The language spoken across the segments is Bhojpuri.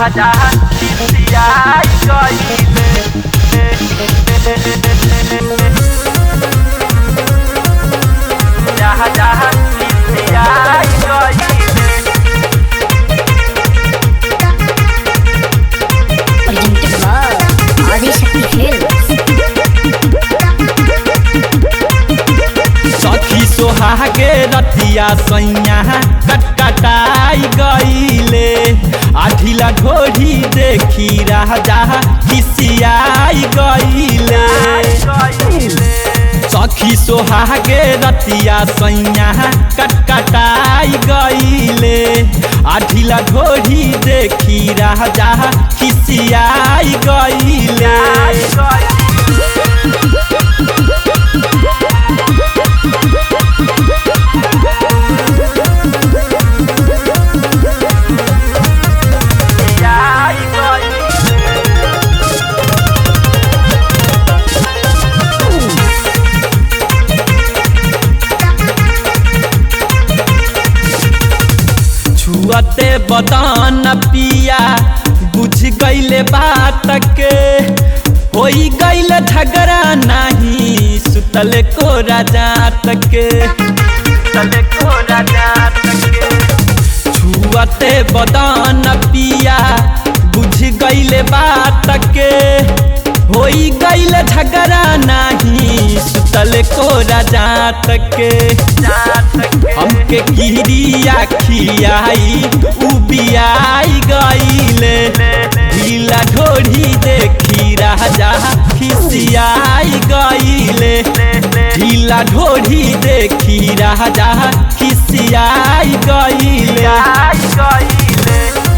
जहाँ जहाँ खिसियाई गईले जहाँ जहाँ खिसियाई गईले presented by Adishakti Films. सखी सोहागे रतिया सैया कटकटाई गईले आठिला ढोढ़ी देखी राजा खिसियाई गईले सखी सोहागे रतिया सैया कटकटाई गईले आठिला ढोढ़ी देखी राजा खिसियाई गईले छुअते बदन पिया बुझ गईले बात के होई गईले झगड़ा नहीं सुतले को जात के तले को राजा तके छुअते बदन पिया बुझ गईले बात के होई गईले झगड़ा नहीं सुतले को जात के जात के हमके किरिया खियाई उबियाई गईले ढीला ढोढ़ी देखी राजा खिसियाई गईले ढीला ढोढ़ी देखी राजा खिसियाई गईले आई गईले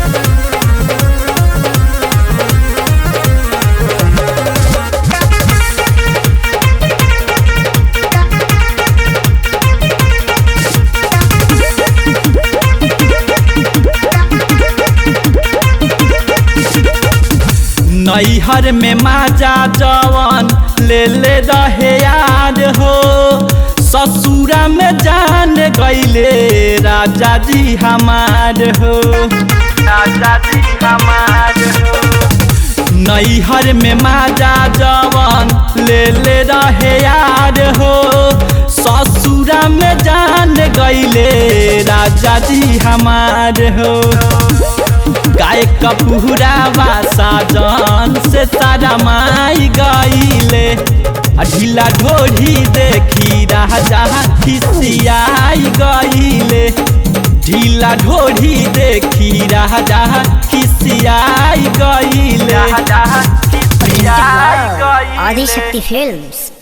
नैहर में माजा जवन ले ले रहे यार हो ससुरा में जान गईले राजा जी हमार हो राजा जी हमार हो नैहर में माजा जवन ले ले रहे यार हो ससुरा में जान गईले राजा जी हमार हो गाय कपूरा बासा जान से तारा माई गईले आ ढीला ढोढ़ी देखी राजा खिसियाई गईले ढीला ढोढ़ी देखी राजा खिसियाई गईले जहाँ जहाँ Presented खिसियाई by गईले Adishakti Films.